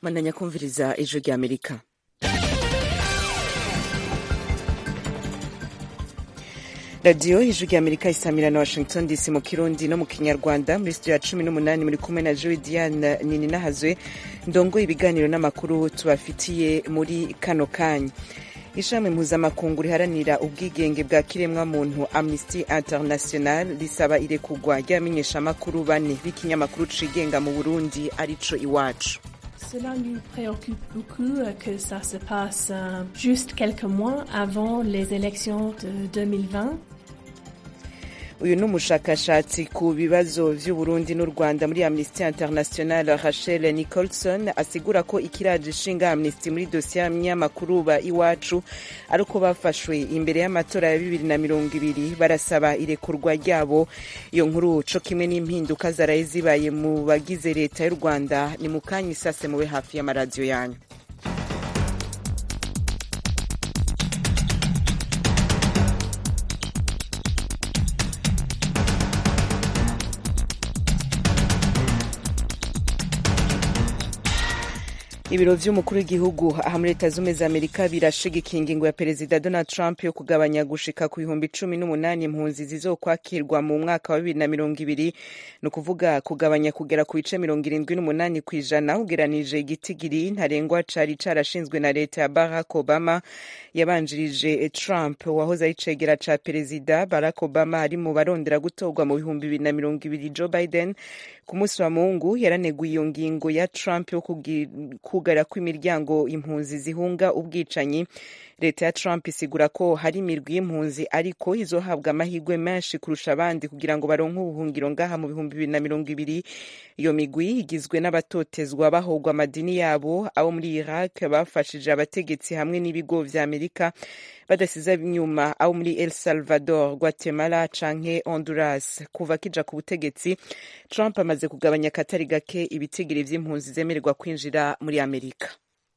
bandanya kumviriza ijwi rya amerika radiyo ijwi rya amerika isamira na washington dc mu kirundi no mu kinyarwanda muri studio ya cumi n'umunani muri kumwe na joe diane nini nahazwe ndongo ibiganiro n'amakuru tubafitiye muri kano kanya ishami mpuzamakungu riharanira ubwigenge bwa kiremwamuntu amnesty international risaba irekugwa ry'abamenyeshamakuru bane b'ikinyamakuru cigenga mu burundi arico iwacu Cela nous préoccupe beaucoup que ça se passe juste quelques mois avant les élections de 2020. uyu ni umushakashatsi ku bibazo vy'uburundi n'u rwanda muri amnesty international rachel nicholson asigura ko ikiraje ishinga amnesty muri dosiye y'abanyamakuru ba iwacu ari uko bafashwe imbere y'amatora ya bibiri na mirongo ibiri barasaba irekurwa ryabo iyo nkuru co kimwe n'impinduka zaraye zibaye mu bagize leta y'u rwanda ni mu kanya isase mube hafi y'amaradiyo yanyu ibiro vy'umukuru w'igihugu aha muri leta zumwe za amerika birashigikiye ingingo ya perezida donald trump yo kugabanya gushika ku bihumbi cumi n'umunani impunzi zizokwakirwa mu mwaka wa bibiri na mirongo ibiri ni ukuvuga kugabanya kugera ku bice mirongo irindwi n'umunani ku ijana ugeranije igitigiri ntarengwa cari carashinzwe na leta ya barack obama yabanjirije trump wahoze ari cegera ca perezida barack obama ari mu barondera gutorwa mu bihumbi bibiri na mirongo ibiri joe biden ku munsi wa mungu yaraneguye iyo ngingo ya trump yo kugara kw'imiryango impunzi zihunga ubwicanyi leta ya trump isigura ko hari imirwi y'impunzi ariko izohabwa amahirwe menshi kurusha abandi kugira ngo baronke ubuhungiro ngaha mu bihumbi bibiri na mirongo ibiri iyo migwi igizwe n'abatotezwa bahogwa amadini yabo abo muri iraq bafashije abategetsi hamwe n'ibigo vya amerika badasize inyuma abo muri el salvador guatemala canke honduras kuva kija ku butegetsi trump amaze kugabanya akatari gake ibitigiri vy'impunzi zemererwa kwinjira muri amerika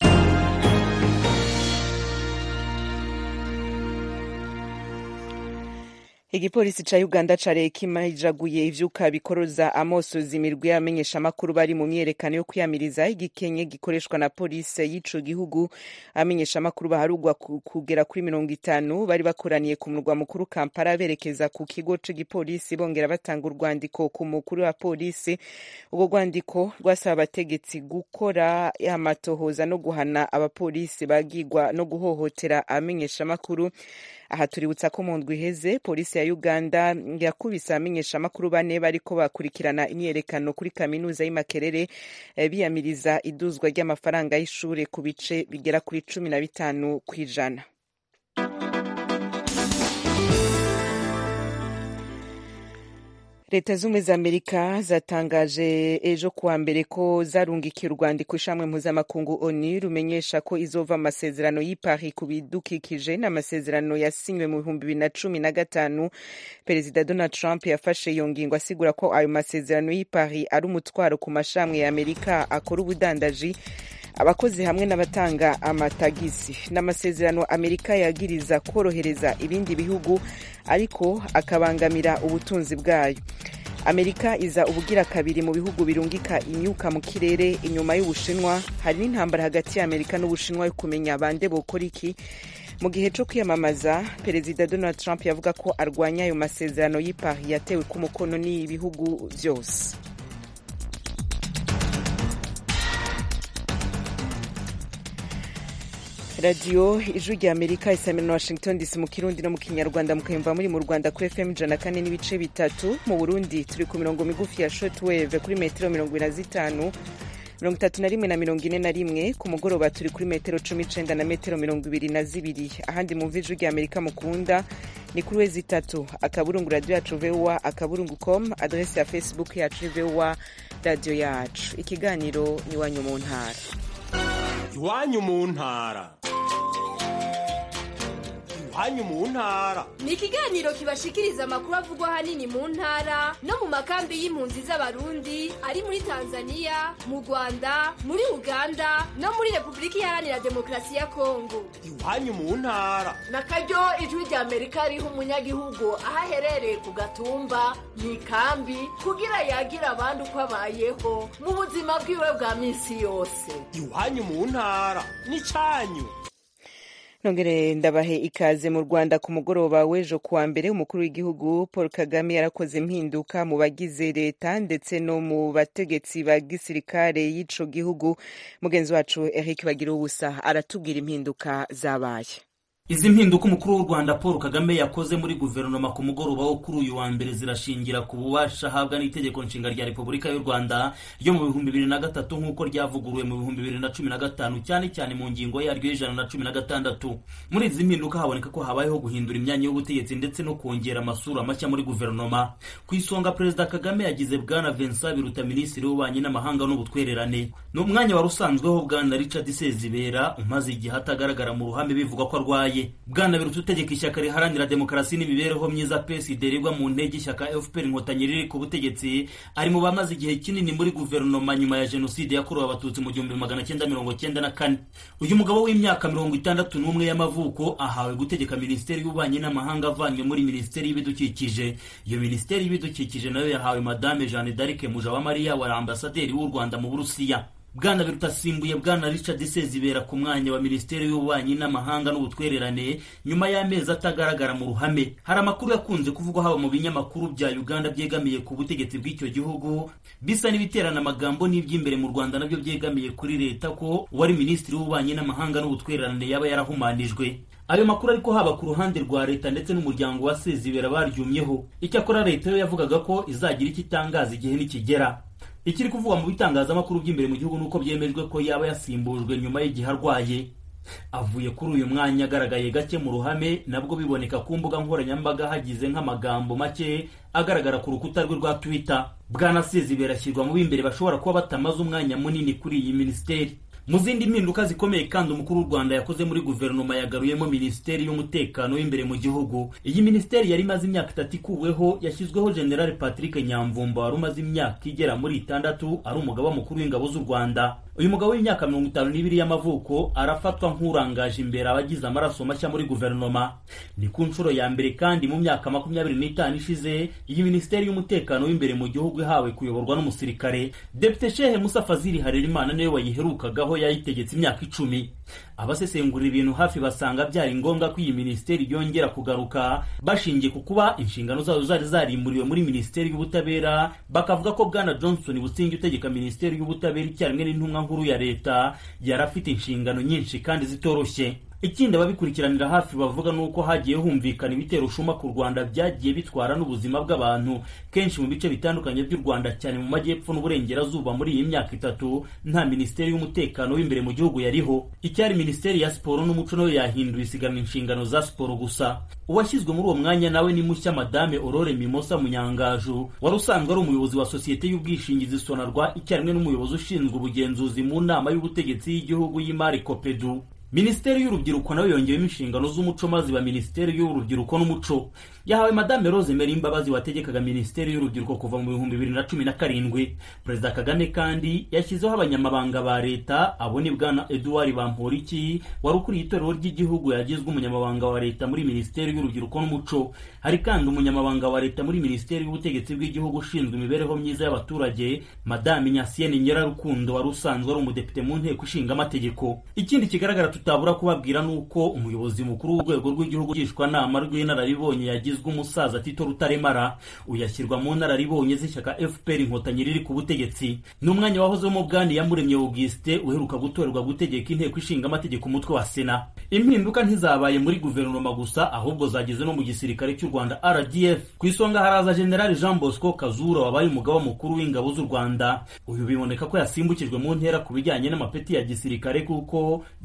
igipolisi ca uganda caraye kimajaguye ivyuka bikoroza amosozi imirwi y'abamenyeshamakuru bari mu myerekano yo kwiyamiriza igikenye gikoreshwa na polisi y'ico gihugu abamenyeshamakuru baharugwa kugera kuri mirongo itanu bari bakoraniye ku murwa mukuru kampala berekeza ku kigo c'igipolisi bongera batanga urwandiko ku mukuru wa polisi urwo rwandiko rwasaba abategetsi gukora amatohoza no guhana abapolisi bagigwa no guhohotera abamenyeshamakuru aha tuributsa ko mu ndwi iheze polisi ya uganda yakubise abamenyeshamakuru bane bariko bakurikirana imyerekano kuri kaminuza y'imakerere biyamiriza iduzwa ry'amafaranga y'ishure ku bice bigera kuri cumi na bitanu kw'ijana leta z'ubumwe za amerika zatangaje ejo kuwa mbere ko zarungikiye urwandiko ishamwe mpuzamakungu onu rumenyesha ko izova amasezerano y'i paris ku bidukikije n'amasezerano yasinywe mu bihumbi bibiri na cumi na gatanu perezida donald trump yafashe iyo ngingo asigura ko ayo masezerano y'i paris ari umutwaro ku mashamwe ya amerika akora ubudandaji abakozi hamwe n'abatanga amatagisi n'amasezerano amerika yagiriza korohereza ibindi bihugu ariko akabangamira ubutunzi bwayo amerika iza ubugira kabiri mu bihugu birungika imyuka mu kirere inyuma y'ubushinwa hari n'intambara hagati ya amerika n'ubushinwa yo kumenya bande bokora iki mu gihe cyo kwiyamamaza perezida donald trump yavuga ko arwanya ayo masezerano y'i paris yatewe ku mukono n'ibihugu byose radiyo ijwi rya amerika isamira na washington dc mu kirundi no mu kinyarwanda mukayumva muri mu rwanda kuri fm ijana kane n'ibice bitatu mu burundi turi ku mirongo migufi ya shotwave kuri metero mirongo ine na zitanu mirongo itatu na rimwe na mirongo ine na rimwe ku mugoroba turi kuri metero cumi icenda na metero mirongo ibiri na zibiri ahandi mumva ijwi rya amerika mukunda ni kuri wezi itatu akaburungu radiyo yacu vowa akaburungu com adresi ya facebook yacu vowa radiyo yacu ikiganiro ni iwanyu mu ntara iwanyu mu ntara iwanyu mu ntara ni ikiganiro kibashikiriza amakuru avugwa ahanini mu ntara no mu makambi y'impunzi z'abarundi ari muri tanzania mu rwanda muri uganda no muri repubulika iharanira demokarasi ya kongo iwanyu mu ntara na karyo ijwi rya amerika riha umunyagihugu aho aherereye ku gatumba mu ikambi kugira yagira abandi uko abayeho mu buzima bwiwe bwa minsi yose iwanyu mu ntara n'icyanyu nongere ndabahe ikaze mu rwanda ku mugoroba w'ejo kuwa mbere umukuru w'igihugu paul kagame yarakoze impinduka mu bagize leta ndetse no mu bategetsi ba gisirikare y'ico gihugu mugenzi wacu eric bagira ubusa aratubwira impinduka zabaye izi mpinduka umukuru w'u rwanda paul kagame yakoze muri guverinoma ku mugoroba wo kuri uyu wa mbere zirashingira ku bubasha ahabwa n'itegeko nshinga rya repubulika y'u rwanda ryo mu bihumbi bibiri na gatatu nk'uko ryavuguruwe mu bihumbi bibiri na cumi na gatanu cyane cyane mu ngingo yaryo y'ijana na cumi na gatandatu muri izi mpinduka haboneka ko habayeho guhindura imyanya y'ubutegetsi ndetse no kongera amasura mashya muri guverinoma ku isonga perezida kagame yagize bwana vincent biruta minisitiri w'ububanyi n'amahanga n'ubutwererane ni umwanya wari usanzweho bwana richard sezibera umaze igihe atagaragara mu ruhame bivuga ko arwaye bwana biruta utegeka ishyaka riharanira demokarasi n'imibereho myiza psd rigwa mu ntege ishyaka fpr inkotanyi riri ku butegetsi ari mu bamaze igihe kinini muri guverinoma nyuma ya jenoside yakorewe abatutsi mu gihumbi magana cyenda mirongo cyenda na kane uyu mugabo w'imyaka mirongo itandatu n'umwe y'amavuko ahawe gutegeka minisiteri y'ububanyi n'amahanga avanywe muri minisiteri y'ibidukikije iyo minisiteri y'ibidukikije nayo yahawe madame jeanne d'arc mujawamariya wa ambasaderi w'u rwanda mu burusiya bwana biruta asimbuye bwana richard sezibera ku mwanya wa minisiteri y'ububanyi n'amahanga n'ubutwererane nyuma y'amezi atagaragara mu ruhame hari amakuru yakunze kuvugwa haba mu binyamakuru bya uganda byegamiye ku butegetsi bw'icyo gihugu bisa n'ibiterana amagambo n'iby'imbere mu rwanda nabyo byegamiye kuri leta ko uwari minisitiri w'ububanyi n'amahanga n'ubutwererane yaba yarahumanijwe ayo makuru ariko haba ku ruhande rwa leta ndetse n'umuryango wa sezibera baryumyeho icyakora leta yo yavugaga ko izagira icyo itangaza igihe nikigera ikiri kuvugwa mu bitangazamakuru by'imbere mu gihugu nuko byemejwe ko yaba yasimbujwe nyuma y'igihe arwaye avuye kuri uyu mwanya agaragaye gake mu ruhame nabwo biboneka ku mbuga nkoranyambaga hagize nk'amagambo make agaragara ku rukuta rwe rwa twitter bwana sezibera ashyirwa mu b'imbere bashobora kuba batamaze umwanya munini kuri iyi minisiteri mu zindi mpinduka zikomeye kandi umukuru w'u rwanda yakoze muri guverinoma yagaruyemo minisiteri y'umutekano w'imbere mu gihugu iyi minisiteri yari imaze imyaka itatu ikuweho yashyizweho general patrick nyamvumba wari umaze imyaka igera muri itandatu ari umugaba mukuru w'ingabo z'u rwanda uyu mugabo w'imyaka mirongo itanu n'ibiri y'amavuko arafatwa nk'urangaje imbere abagize amaraso mashya muri guverinoma ni ku nshuro ya mbere kandi mu myaka makumyabiri n'itanu ishize iyi minisiteri y'umutekano w'imbere mu gihugu ihawe kuyoborwa n'umusirikare depite shehe musa fazili harerimana niwe wayiherukagaho yayitegetse imyaka icumi abasesengurira ibintu hafi basanga byari ngombwa ko iyi minisiteri yongera kugaruka bashingiye ku kuba inshingano zazo zari zarimburiwe muri minisiteri y'ubutabera bakavuga ko bwana johnson busingi utegeka minisiteri y'ubutabera icyarimwe n'intumwa nkuru ya leta yari afite inshingano nyinshi kandi zitoroshye ikindi ababikurikiranira hafi bavuga ni uko hagiye humvikana ibitero ushuma ku rwanda byagiye bitwara n'ubuzima bw'abantu kenshi mu bice bitandukanye by'u rwanda cyane mu majyepfo n'uburengerazuba muri iyi myaka itatu nta minisiteri y'umutekano w'imbere mu gihugu yariho icyari minisiteri ya siporo n'umuco nayo yahinduye isigana inshingano za siporo gusa uwashyizwe muri uwo mwanya nawe ni mushya madame aurore mimosa munyangaju wari usanzwe ari umuyobozi wa sosiyete y'ubwishingizi sonarwa icyarimwe n'umuyobozi ushinzwe ubugenzuzi mu nama y'ubutegetsi y'igihugu y'imari kopedu minisiteri y'urubyiruko nayo yongeyemo inshingano z'umuco maze iba minisiteri y'urubyiruko n'umuco yahawe madame rose meri imbabazi wategekaga minisiteri y'urubyiruko kuva mu bihumbi bibiri na cumi na karindwi perezida kagame kandi yashyizeho abanyamabanga ba leta abo ni bwana eduard bamporiki wari ukuriye itorero ry'igihugu yagizwe umunyamabanga wa leta muri minisiteri y'urubyiruko n'umuco hari kandi umunyamabanga wa leta muri minisiteri y'ubutegetsi bw'igihugu ushinzwe imibereho myiza y'abaturage madame nyasiyene nyirarukundo wari usanzwe ari umudepite mu nteko ishinga amategeko ikindi kigaragara tutabura kubabwira ni uko umuyobozi mukuru w'urwego rw'igihugu ngishwanama rw'inararibonye yagizwe umusaza tito rutaremara uyashyirwa mu nararibonye z'ishyaka fpr inkotanyi riri ku butegetsi ni umwanya wahozemo bwani yamuremye auguste uheruka gutorerwa gutegeka inteko ishinga amategeko umutwe wa sena impinduka ntizabaye muri guverinoma gusa ahubwo zageze no mu gisirikare cy'u rwanda rdf ku isonga haraza generali jean bosco kazura wabaye umugaba mukuru w'ingabo z'u rwanda uyu biboneka ko yasimbukijwe mu ntera ku bijyanye n'amapeti ya gisirikare kuko yari generali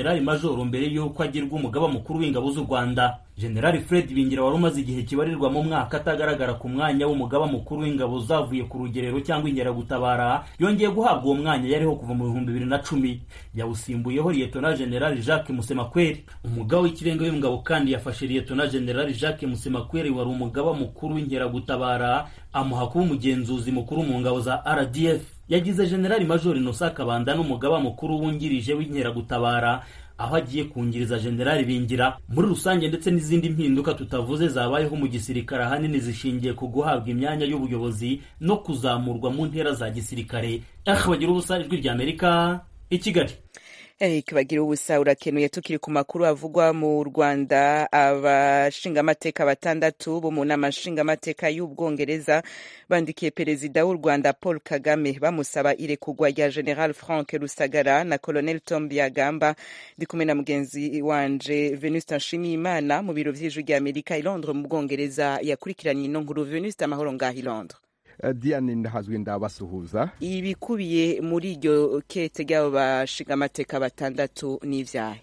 generali majoro mbere y'uko agirwa umugaba mukuru w'ingabo z'u rwanda generali fred bingira wari umaze igihe kibarirwa mu mwaka atagaragara ku mwanya w'umugaba mukuru w'ingabo zavuye ku rugerero cyangwa inkeragutabara yongeye guhabwa uwo mwanya yariho kuva mu bihumbi bibiri na cumi yawusimbuyeho liyetona generali jacques musemakweri umugaba w'ikirenga w'ingabo kandi yafashe liyetona generali jacques musemakweri wari umugaba mukuru w'inkeragutabara amuha kuba umugenzuzi mukuru mu ngabo za rdf yagize generali major inosa kabanda n'umugaba mukuru wungirije w'inkeragutabara aho agiye kungiriza generali bingira muri rusange ndetse n'izindi mpinduka tutavuze zabayeho mu gisirikare ahanini zishingiye ku guhabwa imyanya y'ubuyobozi no kuzamurwa mu ntera za gisirikare aha bagira ubusa ijwi ry'amerika i kigali Eric bagira ubusa urakenuye tukiri ku makuru avugwa mu Rwanda abashingamateka batandatu bo mu nama nshingamateka y'Ubwongereza bandikiye perezida w'u Rwanda Paul Kagame bamusaba irekurwa rya General Frank Rusagara na Colonel Tom Byagamba ndi kumwe na mugenzi wanje Venuste Nshimiyimana mu biro vy'ijwi rya Amerika i Londres mu Bwongereza yakurikiranye ino nkuru Venuste amahoro ngaho i Londres diane ndahazwi ndabasuhuza ibikubiye muri iryo kete ry'abo bashingamateka batandatu n'ivyahe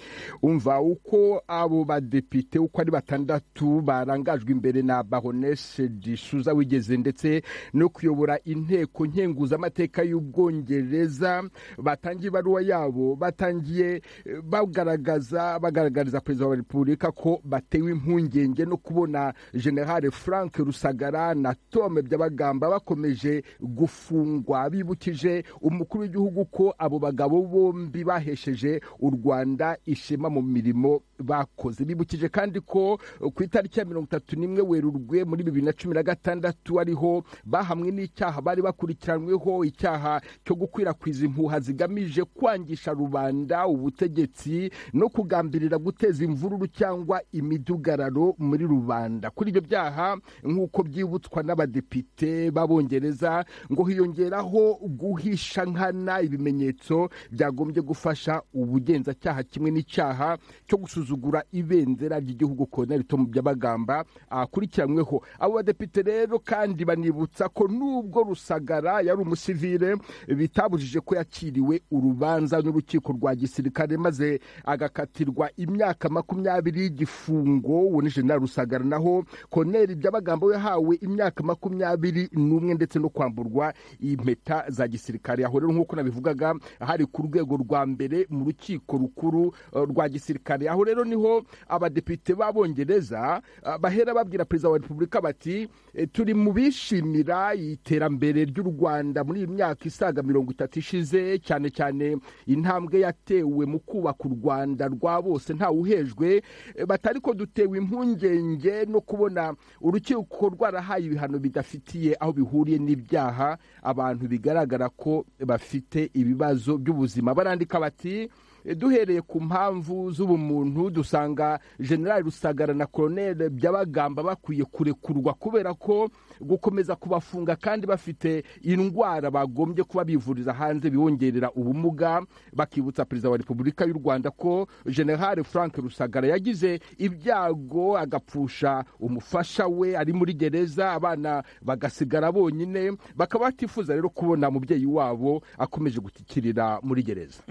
umva uko abo badepite uko ari batandatu barangajwe imbere na baronese disuza wigeze ndetse no kuyobora inteko nkenguzamateka y'ubwongereza batangiye ibaruwa yabo batangiye bagaragaza bagaragariza perezida wa repubulika ko batewe impungenge no kubona generale frank rusagara na tome byabagamba bakomeje gufungwa bibukije umukuru w'igihugu ko abo bagabo bombi bahesheje u rwanda ishema mu mirimo bakoze bibukije kandi ko ku itariki ya mirongo itatu n'imwe werurwe muri bibiri na cumi na gatandatu ariho bahamwe n'icyaha bari bakurikiranyweho icyaha cyo gukwirakwiza impuha zigamije kwangisha rubanda ubutegetsi no kugambirira guteza imvururu cyangwa imidugararo muri rubanda kuri ibyo byaha nk'uko byibutswa n'abadepite b'abongereza ngo hiyongeraho guhisha nkana ibimenyetso byagombye gufasha ubugenzacyaha kimwe n'icyaha cyo gusuzugura ibendera ry'igihugu Colonel Tom Byabagamba akurikiranyweho abo badepite rero kandi banibutsa ko nubwo Rusagara yari umusivile bitabujije ko yakiriwe urubanza n'urukiko rwa gisirikare maze agakatirwa imyaka makumyabiri y'igifungo uwo ni General Rusagara naho Colonel Byabagamba we yahawe imyaka makumyabiri n'umwe ndetse no kwamburwa impeta za gisirikare aho rero nk'uko nabivugaga hari ku rwego rwa mbere mu rukiko rukuru rwa gisirikare aho rero niho abadepite b'abongereza bahera babwira perezida wa repubulika bati turi mu bishimira iterambere ry'u rwanda muri iyi myaka isaga mirongo itatu ishize cyane cyane intambwe yatewe mu kubaka u rwanda rwa bose ntawe uhejwe batari ko dutewe impungenge no kubona urukiko rwarahaye ibihano bidafitiye aho bihuriye n'ibyaha abantu bigaragara ko bafite ibibazo by'ubuzima barandika bati duhereye ku mpamvu z'ubumuntu dusanga generali rusagara na koroneli byabagamba bakwiye kurekurwa kubera ko gukomeza kubafunga kandi bafite indwara bagombye kuba bivuriza hanze bibongerera ubumuga bakibutsa perezida wa repubulika y'u rwanda ko generali frank rusagara yagize ibyago agapfusha umufasha we ari muri gereza abana bagasigara bonyine bakaba batifuza rero kubona umubyeyi wabo akomeje gutikirira muri gereza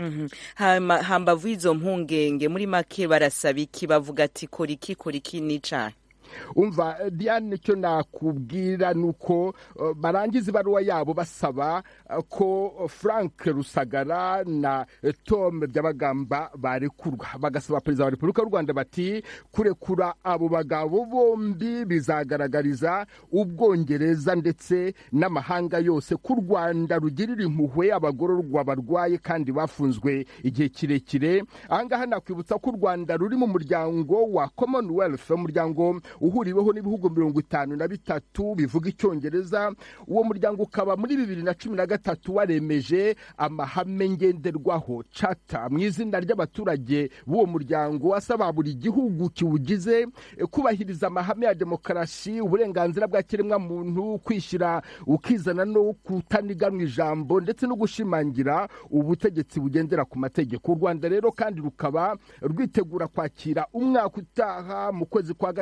hambavu y'izo mpungenge muri make barasaba iki bavuga ati kora iki kora iki n'icaha umva diane icyo nakubwira ni uko barangiza ibaruwa yabo basaba ko frank rusagara na tom byabagamba barekurwa bagasaba perezida wa repubulika y'u rwanda bati kurekura abo bagabo bombi bizagaragariza ubwongereza ndetse n'amahanga yose ko u rwanda rugirira impuhwe abagororwa barwaye kandi bafunzwe igihe kirekire ahangaha nakwibutsa ko u rwanda ruri mu muryango wa commonwealth umuryango uhuriweho n'ibihugu mirongo itanu na bitatu bivuga icyongereza uwo muryango ukaba muri bibiri na cumi na gatatu waremeje amahame ngenderwaho cata mu izina ry'abaturage b'uwo muryango asaba buri gihugu kiwugize kubahiriza amahame ya demokarasi uburenganzira bwa kiremwamuntu kwishyira ukizana no kutaniganwa ijambo ndetse no gushimangira ubutegetsi bugendera ku mategeko u rwanda rero kandi rukaba rwitegura kwakira umwaka utaha mu kwezi kwa gatandatu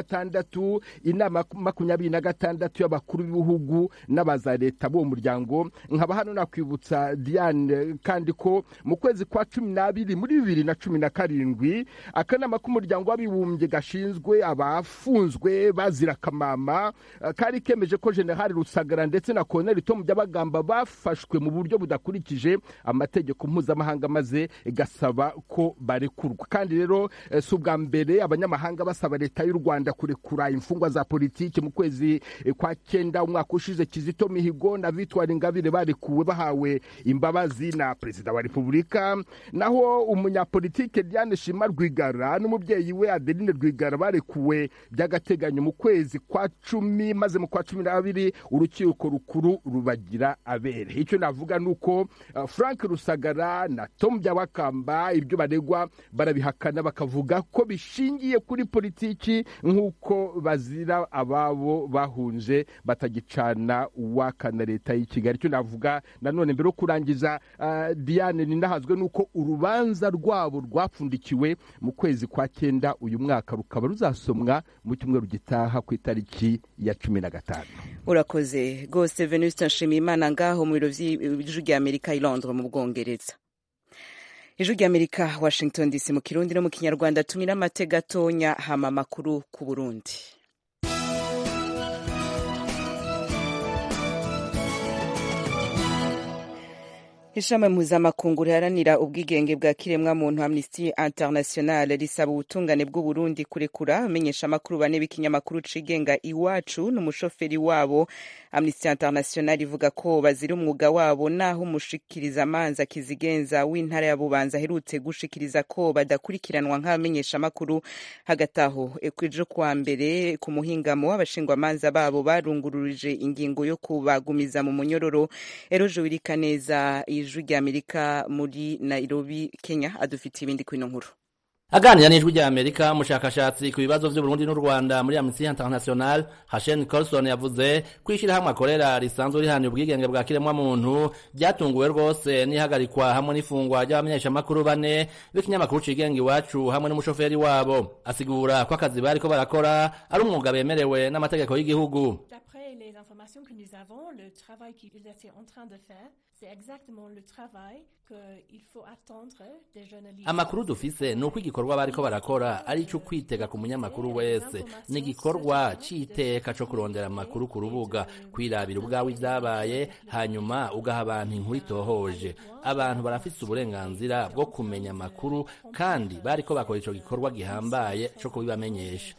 gatandatu inama makumyabiri na gatandatu y'abakuru b'ibihugu n'abaza leta b'uwo muryango nkaba hano nakwibutsa diane kandi ko mu kwezi kwa cumi n'abiri muri bibiri na cumi na karindwi akanama k'umuryango w'abibumbye gashinzwe abafunzwe bazira akamama kari kemeje ko generali rusagara ndetse na koloneli tomu byabagamba bafashwe mu buryo budakurikije amategeko mpuzamahanga maze gasaba ko barekurwa kandi rero si ubwa mbere abanyamahanga basaba leta y'u rwanda kurekura imfungwa za politiki mu kwezi kwa cyenda umwaka ushize kizito mihigo na vitwari ingabire barekuwe bahawe imbabazi na perezida wa repubulika naho umunyapolitike diane shima rwigara n'umubyeyi we adeline rwigara barekuwe by'agateganyo mu kwezi kwa cumi maze mu kwa cumi n'abiri urukiko rukuru rubagira abere icyo navuga ni uko frank rusagara na tom byabakamba ibyo baregwa barabihakana bakavuga ko bishingiye kuri politiki nk'uko bazira ababo bahunze batagicana uwakana leta y'i kigali icyo navuga nanone mbere yo kurangiza diane ninahazwe nuko urubanza rwabo rwapfundikiwe mu kwezi kwa cyenda uyu mwaka rukaba ruzasomwa mu cyumweru gitaha ku itariki ya cumi na gatanu urakoze rwose venuste nshimiyimana ngaho mu biro by'ijwi ry'amerika i londres mu bwongereza ijwi ry'amerika washington dc mu kirundi no mu kinyarwanda tumira amate gatonya hama amakuru ku burundi ishami mpuzamakungu riharanira ubwigenge bwa kiremwamuntu amnesty international risaba ubutungane bw'uburundi kurekura amenyesha amakuru bane b'ikinyamakuru cigenga iwacu n'umushoferi wabo amnesty international ivuga ko bazira umwuga wabo naho umushikiriza amanza kizigenza w'intara ya bubanza aherutse gushikiriza ko badakurikiranwa nk'abamenyesha amakuru hagati aho ejo kuwa mbere ku muhingamo abashingwamanza babo barungururije ingingo yo kubagumiza mu munyororo eroje wirika neza ijwi ry'amerika muri nairobi kenya adufitiye ibindi kuri ino nkuru aganira n'ijwi rya amerika umushakashatsi ku bibazo by'uburundi n'u rwanda muri amnesty international hashen colson yavuze ko ishyirahamwe akorera risanzwe rihanira ubwigenge bwa kiremwamuntu ryatunguwe rwose n'ihagarikwa hamwe n'ifungwa ry'abamenyeshamakuru bane b'ikinyamakuru cigenga iwacu hamwe n'umushoferi wabo asigura ko akazi bariko barakora ari umwuga bemerewe n'amategeko y'igihugu les informations que nous avons, le travail qu'ils étaient en train de faire, c'est exactement le travail qu'il faut attendre des journalistes. amakuru dufise ni uko igikorwa bariko barakora ari ico kwitega ku munyamakuru wese ni igikorwa c'iteka co kurondera amakuru ku rubuga kwirabira ubwawe ivyabaye hanyuma ugaha abantu inkuru itohoje abantu barafise uburenganzira bwo kumenya amakuru kandi bariko bakora ico gikorwa gihambaye co kubibamenyesha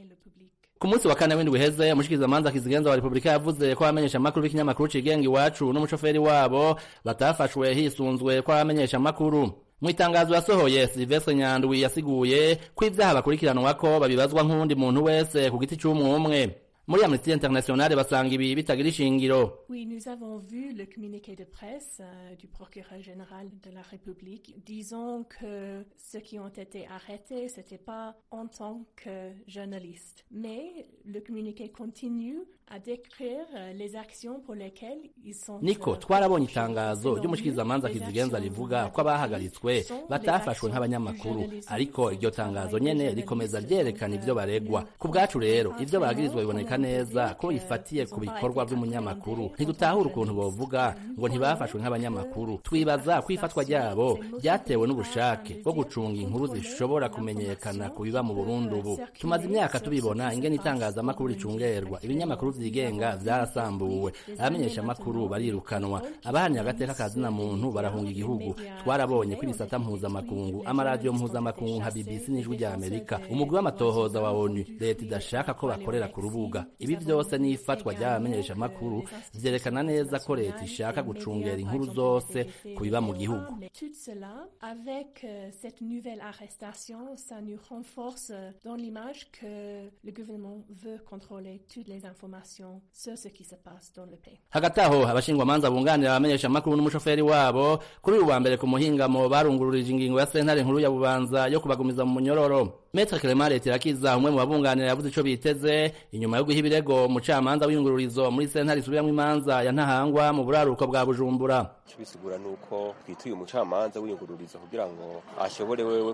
ku munsi wa kane w'indwi uheze umushikirizamanza kizigenza wa repubulika yavuze ko abamenyesha amakuru b'ikinyamakuru cigenga iwacu n'umushoferi wabo batafashwe hisunzwe ko abamenyesha amakuru mu itangazo yasohoye silvestre nyandwi yasiguye ko ivyaha bakurikiranwako babibazwa nk'uwundi muntu wese ku giti c'umwe umwe muri amnesty international basanga ibi bitagira ishingiro Oui, nous avons vu le communiqué de presse euh, du procureur général de la République disant que ceux qui ont été arrêtés, c'était pas en tant que journalistes. Mais le communiqué continue à décrire euh, les actions pour lesquelles ils sont niko euh, twarabonye reprochés. itangazo Selon ry'umushikirizamanza lui, les kizigenza actions rivuga ko de la abahagaritswe République sont batafashwe des nk'abanyamakuru actions du ariko journalisme, iryo du tangazo travail nyene des rikomeza journalistes. ryerekana Donc, ivyo euh, baregwa nous ku bwacu rero comprenons ivyo bagirizwa comment biboneka on peut neza dire ko que bifatiye ils ku ont pas bikorwa été vy'umunyamakuru appréhendés ntidutahura en tant que ukuntu bovuga journalistes. ngo ntibafashwe nk'abanyamakuru twibaza ko ifatwa ryabo ryatewe n'ubushake bwo gucunga inkuru zishobora kumenyekana ku biba mu burundi ubu tumaze imyaka tubibona ingene itangazamakuru ricungerwa ibinyamakuru vyigenga vyarasambuwe abamenyeshamakuru barirukanwa abahanira agateka ka zina muntu barahunga igihugu twarabonye ko ibisata mpuzamakungu amaradiyo mpuzamakungu nka bbc n'ijwi rya amerika umugwi w'amatohoza wa onu leta idashaka ko bakorera ku rubuga ibi vyose n'ifatwa ry'abamenyeshamakuru vyerekana neza ko leta ishaka gucungera inkuru zose ku biba mu gihugu Mais tout cela, avec euh, cette nouvelle arrestation, ça nous renforce euh, dans l'image que le gouvernement veut contrôler toutes les informations sur ce qui se passe dans le pays. hagati aho abashingwamanza bunganira abamenyeshamakuru n'umushoferi wabo kuri uyu wa mbere ku muhingamo barungururije ingingo ya sentare nkuru ya bubanza yo kubagumiza mu munyororo Maître Clement Letirakiza umwe mu babunganira yavuze ico biteze inyuma yo guha ibirego umucamanza w'iyungururizo muri sentare isubiramwo imanza ya Ntahangwa mu buraruko bwa Bujumbura icyo bisigura ni uko twituye umucamanza w'iyungururizo kugira ngo ashobore wewe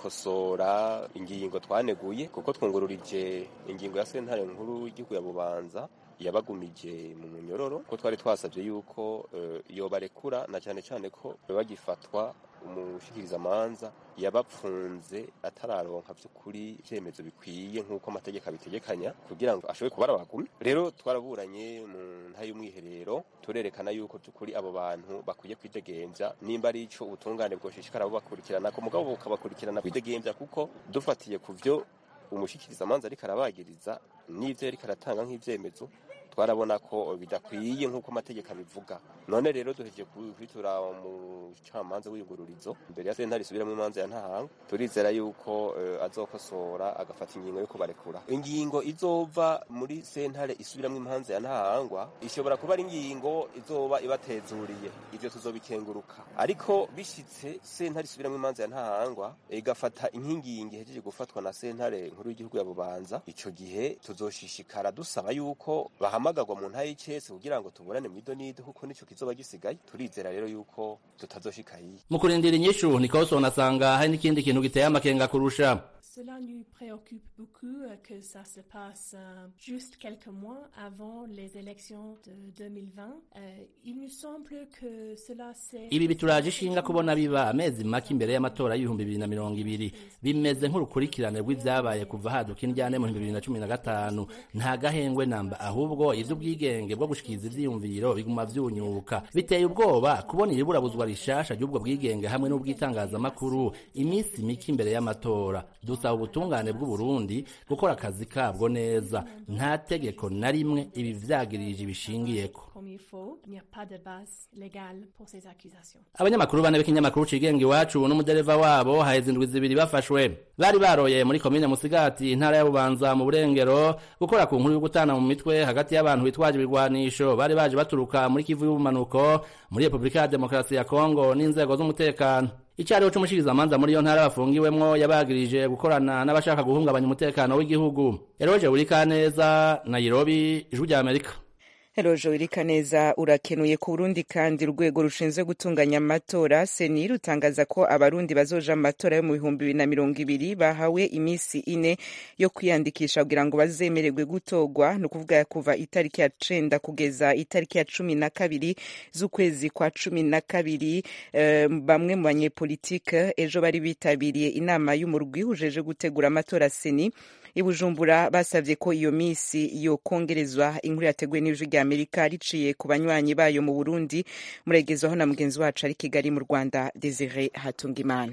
gukosora ingingo twaneguye kuko twungururije ingingo ya sentare nkuru y'igihugu ya bubanza yabagumije mu munyororo ko twari twasabye yuko uh, yobarekura na cyane cyane ko bagifatwa umushikirizamanza yabapfunze atararonka by'ukuri ivyemezo bikwiye nk'uko amategeko abitegekanya kugira ngo ashobore kubara abagumi rero twaraburanye mu nta y'umwiherero turerekana yuko by'ukuri abo bantu bakwiye kwidegemvya nimba ari ico ubutungane bwoshishikara bubakurikirana ko mugabo bukabakurikirana kwidegemvya kuko dufatiye ku vyo umushikirizamanza ariko arabagiriza n'ivyo yariko aratanga nk'ivyemezo twarabona ko bidakwiye nk'uko amategeko abivuga none rero duhejeje kwitura umucamanza w'iyugururizo imbere ya sentare isubiramo imanza ya ntahanga turizera yuko uh, azokosora agafata ingingo yo kubarekura ingingo izova muri sentare isubiramo imanza ya ntahangwa ishobora kuba ari ingingo izoba ibatezuriye ivyo tuzobikenguruka ariko bishitse sentare isubiramo imanza ya ntahangwa igafata inkingingi ihejeje gufatwa na sentare nkuru y'igihugu ya bubanza ico gihe tuzoshishikara dusaba yuko bahamagarwa mu ntaye y'icese kugira ngo tuburane mu idonido kuko nico kizoba gisigaye turizera rero yuko tutazoshika hiye mu kurindira inyishu Nicholson asanga hari n'ikindi kintu giteye amakenga kurusha Cela nous préoccupe beaucoup que ça se passe euh, juste quelques mois avant les élections de 2020. Euh, il nous semble que cela c'est... ibi bituraje ishinga kubona biba amezi make imbere y'amatora y'ibihumbi bibiri na mirongo ibiri bimeze nk'urukurikirane rw'ivyabaye kuva haduka indyane mu bihumbi bibiri na cumi na gatanu nta gahengwe namba ahubwo ivy'ubwigenge bwo gushikiriza ivyiyumviro biguma vyunyuka biteye ubwoba kubona iriburabuzwa rishasha ry'ubwo bwigenge hamwe n'ubw'itangazamakuru iminsi mike imbere y'amatora dusaba ubutungane bw'uburundi gukora akazi kabwo neza nta tegeko na rimwe ibi vyagirije bishingiyeko Comme il faut, il n'y a pas de base légale pour ces accusations. abanyamakuru bane b'ikinyamakuru cigenga iwacu n'umudereva wabo haheze indwi zibiri bafashwe bari baroye muri komine musigati intara ya bubanza mu burengero gukora ku nkuru yo gutana mu mitwe hagati y'abantu bitwaje ibigwanisho bari baje baturuka muri kivu y'ubumanuko muri repubulika ya demokarasi ya kongo n'inzego z'umutekano icyariho c'umushikirizamanza muri iyo ntara bafungiwemwo yabagirije gukorana n'abashaka guhungabanya umutekano w'igihugu eroje burikaneza nairobi ijwi rya amerika Rojo Irikaneza urakenuye ku Burundi kandi urwego rushinzwe gutunganya amatora seni rutangaza ko abarundi bazoja mu matora yo mu bihumbi bibiri na mirongo ibiri bahawe iminsi ine yo kwiyandikisha kugira ngo bazemererwe gutorwa ni ukuvuga kuva itariki ya cenda kugeza itariki ya cumi na kabiri z'ukwezi kwa cumi na kabiri eh, bamwe mu banyepolitike ejo bari bitabiriye inama y'umurwi ujeje gutegura amatora seni i Bujumbura basavye ko iyo misi yokongerezwa inkuru yateguwe n'ijwi rya Amerika riciye ku banywanyi bayo mu Burundi muregezwaho na mugenzi wacu ari Kigali mu Rwanda Desire Hatungimana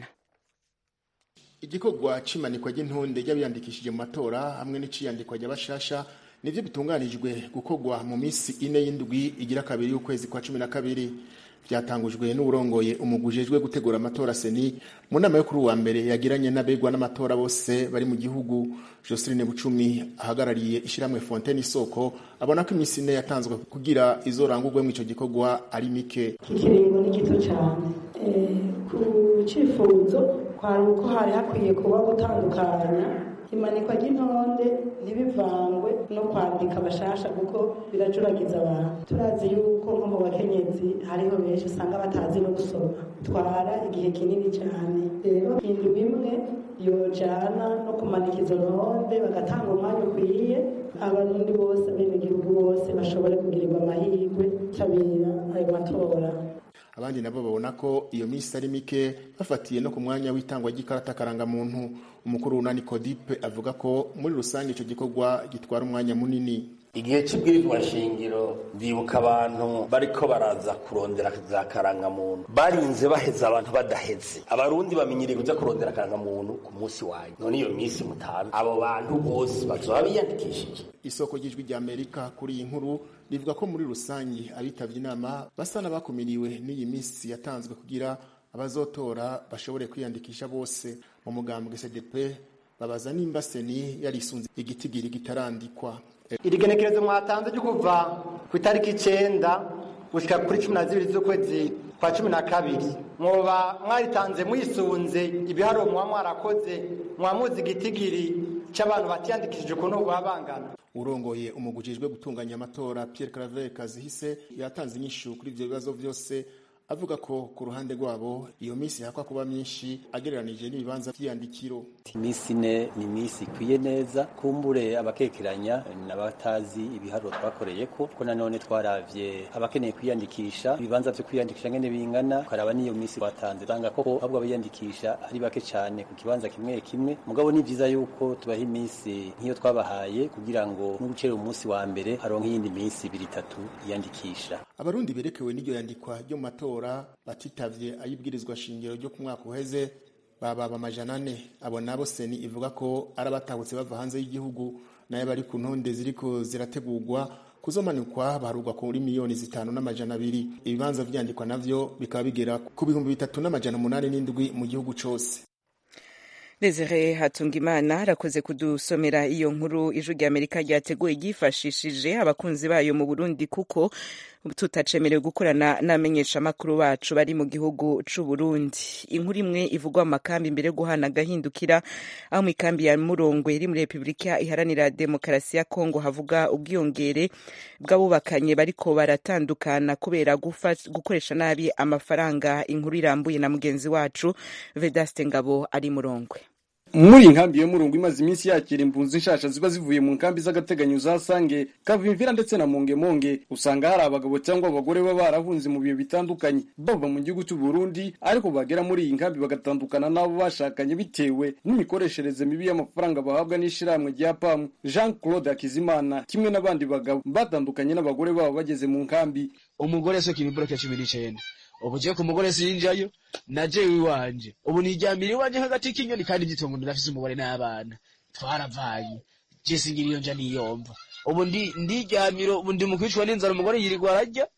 igikorwa c'imanikwa ry'intonde ry'abiyandikishije mu matora hamwe n'iciyandikwa ry'abashasha nivyo bitunganijwe gukorwa mu misi ine y'indwi igira kabiri y'ukwezi kwa cumi na kabiri vyatangujwe n'uburongoye umugwi ujejwe gutegura amatora seni mu nama yo kuri uwa mbere yagiranye n'abegwa n'amatora bose bari mu gihugu Joseline Bucumi ahagarariye ishiramwe Fontaine Isoko abona ko imisi ine yatanzwe kugira izorangurwe mu ico gikorwa ari mike ikiringo ni gito cyane ku cyifuzo kwari uko hari hakwiye kuba gutandukanya imanikwa ry'intonde ntibivangwe no kwandika abashasha kuko birajuragiza abantu turazi yuko nko mu bakenyezi hariho benshi usanga batazi no gusoma bitwara igihe kinini cyane rero indwi imwe yojana no kumanika izo ntonde bagatanga umwanya ukwiye abarundi bose abenegihugu bose bashobore kugirirwa amahirwe tabira ayo matora abandi nabo babona ko iyo misi ari mike bafatiye no ku mwanya w'itangwa ry'ikarata karangamuntu umukuru w'unani kodipe avuga ko muri rusange icyo gikorwa gitwara umwanya munini igihe cy'ibwirizwa shingiro ndibuka abantu bariko baraza kurondera za karangamuntu barinze baheza abantu badaheze abarundi bamenyereye kuja kurondera karangamuntu ku munsi wanyu none iyo minsi mutanu abo bantu bose bazoba biyandikishije isoko ry'ijwi rya amerika kuri iyi nkuru rivuga ko muri rusange abitavye inama basa n'abakumiriwe n'iyi minsi yatanzwe kugira abazotora bashobore kwiyandikisha bose mu mugambwe cdp babaza nimba seni yarisunze igitigiri kitarandikwa iri genekerezo mwatanze ryo kuva ku itariki icenda gushika kuri cumi na zibiri z'ukwezi kwa cumi na kabiri mwoba mwaritanze mwisunze ibiharuro muba mwarakoze mwamuzi igitigiri cy'abantu batiyandikishije ukuntu baba bangana urongoye umugwi ujejwe gutunganya amatora Pierre Claver Kazihise yatanze inyishu kuri ivyo bibazo vyose avuga ko ku ruhande rwabo iyo minsi hakwa kuba myinshi agereranije n'ibibanza vy'iyandikiro iminsi ine ni iminsi ikwiye neza kumbure abakekeranya n'abatazi ibiharuro twakoreye ko ko nanone twaravye abakeneye kwiyandikisha ibibanza vyo kwiyandikisha ngene bingana ukaraba n'iyo minsi twatanze usanga koko ahubwo abayandikisha ari bake cane ku kibanza kimwe kimwe mugabo ni vyiza yuko tubaha iminsi nk'iyo twabahaye kugira ngo n'ugucera umunsi wa mbere haronke iyindi minsi ibiri itatu yiyandikisha abarundi berekewe n'iryo yandikwa ryo mu matora batitavye ayibwirizwa shingiro ryo ku mwaka uheze bababa amajana ane abo nabo seni ivuga ko ari abatahutse bava hanze y'igihugu nayo bari ku ntonde ziriko zirategurwa kuzomanikwa barugwa kuri miliyoni zitanu n'amajana abiri ibibanza vyandikwa navyo bikaba bigera ku bihumbi bitatu n'amajana umunani n'indwi mu gihugu cose Desire Hatungimana arakoze kudusomera iyo nkuru ijwi rya Amerika ryateguye ryifashishije abakunzi bayo mu Burundi kuko tutacemerewe gukorana n'amenyesha makuru bacu bari mu gihugu c'u Burundi. Inkuru imwe ivugwa mu makambi imbere guhana gahindukira aho mu ikambi ya Murongwe iri muri Republika iharanira demokarasi ya Kongo havuga ubwiyongere bw'abubakanye bariko baratandukana kubera gukoresha nabi amafaranga. Inkuru irambuye na mugenzi wacu Vedaste Ngabo ari Murongwe. muri inkambi yo murungu imaze iminsi yakira impunzi nshasha ziba zivuye mu nkambi z'agateganyo za sange kavimvira ndetse na mongemonge usanga hari abagabo cyangwa abagore baba barahunze mu bihe bitandukanye bava mu gihugu cy'u Burundi ariko bagera muri iyi nkambi bagatandukana n'abo bashakanye bitewe n'imikoreshereze mibi y'amafaranga bahabwa n'ishirahamwe rya pamu Jean Claude Akizimana kimwe n'abandi bagabo batandukanye n'abagore babo bageze mu nkambi umugore so kibibura cya cumi n'icenda ubu je ku mugore sinjayo na jewe iwanje ubu niryamira iwanje hagati k'inyoni kandi gitongo ndafise umugore n'abana twaravanye je singira iyo nja niyomva ubu ndi ndiryamira ubu ndi mu kwicwa n'inzara umugore yirirwa ararya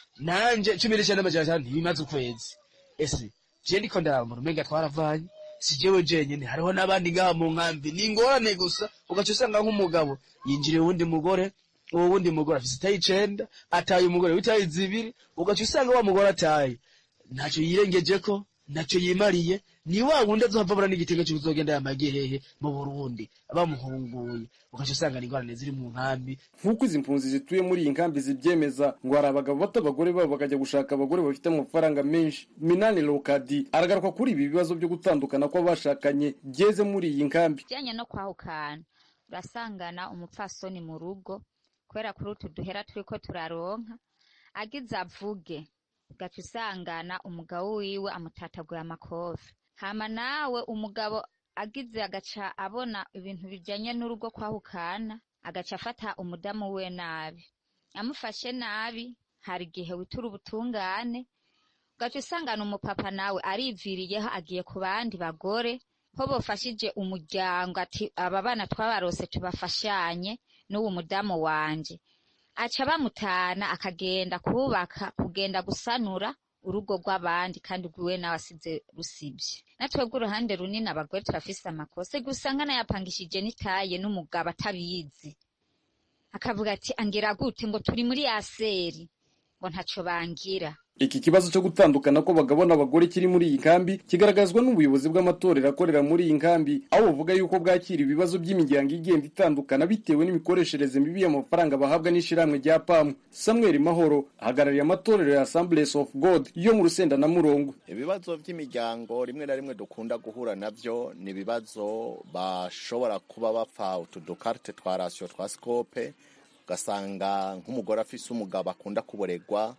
nanje cumi n'icenda amajana atanu ntibimaze ukwezi ese je ndiko ndarambura umenga twaravanye si jewe jenyene hariho n'abandi ngaha mu nkambi ni ingorane gusa ugaca usanga nk'umugabo yinjiriye uwundi mugore uwo wundi mugore afise itayi icenda ataye umugore w'itayi zibiri ugaca usanga wa mugore ataye ntacyo yirengejeko ntacyo yimariye ni wa wundi azohava abura n'igitego cy'uzogenda yamagiye hehe mu Burundi bamuhunguye ugaca usanga ni ingorane ziri mu nkambi nk'uko izi mpunzi zituye muri iyi nkambi zibyemeza ngo hari abagabo bato abagore babo bakajya gushaka abagore bafite amafaranga menshi minani lokadi aragaruka kuri ibi bibazo byo gutandukana kw'abashakanye byeze muri iyi nkambi bijyanye no kwahukana urasangana umupfasoni mu rugo kubera kuri utu duhera turiko turaronka agize avuge ugaca usangana umugabo wiwe amutataguye amakofi hama nawe umugabo agize agaca abona ibintu bijanye n'urugo kwahukana agaca afata umudamu we nabi amufashe nabi hari igihe witura ubutungane ugaca usangana umupapa nawe ariviriyeho agiye ku bandi bagore ko bofashije umuryango ati aba bana twabarose tubafashanye n'uwo mudamu wanje aca bamutana akagenda kubaka kugenda gusanura urugo rw'abandi kandi rwiwe nawe asize rusibye natwebwe uruhande runini abagore turafise amakosa gusa nkanayapangishije n'itaye n'umugabo atabizi akavuga ati angira gute ngo turi muri yaseri ngo ntaco bangira iki kibazo cyo gutandukana kw'abagabo n'abagore kiri muri iyi nkambi kigaragazwa n'ubuyobozi bw'amatorero akorera muri iyi nkambi aho buvuga yuko bwakira ibibazo by'imiryango igenda itandukana bitewe n'imikoreshereze mibi y'amafaranga bahabwa n'ishirahamwe rya pamu samuel mahoro ahagarariye amatorero ya assemblies of god yo mu rusenda na murongo ibibazo by'imiryango rimwe na rimwe dukunda guhura nabyo ni ibibazo bashobora kuba bapfa utu dukarite twa rasiyo twa sikope ugasanga nk'umugore afise umugabo akunda kuboregwa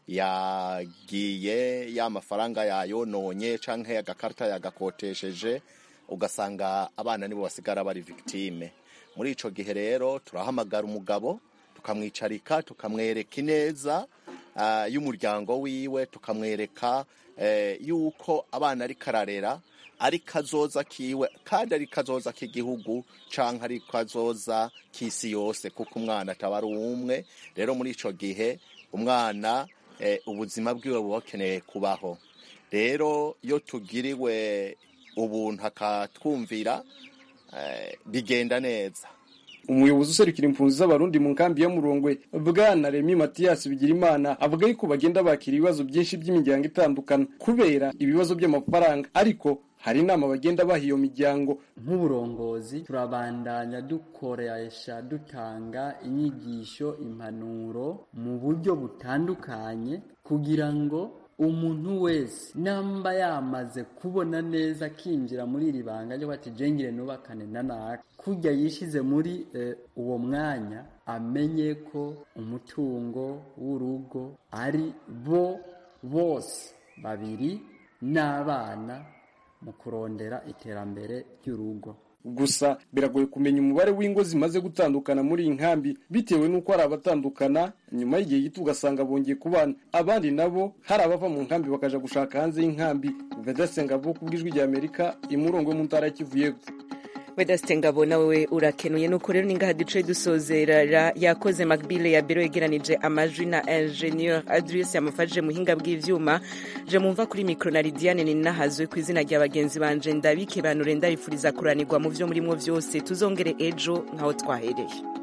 yagiye ya mafaranga yayononye canke agakarita yagakotesheje ugasanga abana nibo basigara bari victime muri ico gihe rero turahamagara umugabo tukamwicarika tukamwereka ineza uh, y'umuryango wiwe tukamwereka uh, yuko abana ari kararera ari kazoza kiwe kandi ari kazoza k'igihugu canke ari kazoza k'isi yose kuko umwana ataba ari umwe rero muri ico gihe umwana ubuzima bwiwe buba bukeneye kubaho rero iyo tugiriwe ubuntu akatwumvira bigenda neza umuyobozi userukira impunzi z'abarundi mu nkambi ya murongwe bwana remi matiyasi bigirimana avuga yuko bagenda bakira ibibazo byinshi by'imiryango itandukana kubera ibibazo by'amafaranga ariko hari inama bagenda baha iyo miryango nk'uburongozi turabandanya dukoresha dutanga inyigisho impanuro mu buryo butandukanye kugira ngo umuntu wese namba yamaze kubona neza akinjira muri iri banga ryo bati jengire nubakane na naka kujya yishize muri eh, uwo mwanya amenye ko umutungo w'urugo ari bo bose babiri n'abana mu kurondera iterambere ry'urugo gusa biragoye kumenya umubare w'ingo zimaze gutandukana muri iyi nkambi bitewe n'uko hari abatandukana nyuma y'igihe gito ugasanga bongeye kubana abandi nabo hari abava mu nkambi bakaja gushaka hanze y'inkambi vedasenga vo ku bw'ijwi rya amerika imurongo yo mu ntara ya kivu y'epfo wedasite ngabo nawe urakenuye nuko rero ningaha duce dusozerera yakoze macbile ya biro yegeranije amajwi na ingenieur adrius yamufashije muhinga bw'ivyuma je mumva kuri mikro na lidiane ninahazwe ku izina rya bagenzi banje ndabike banure ndabifuriza kuranirwa mu vyo murimwo vyose tuzongere ejo nkaho twahereye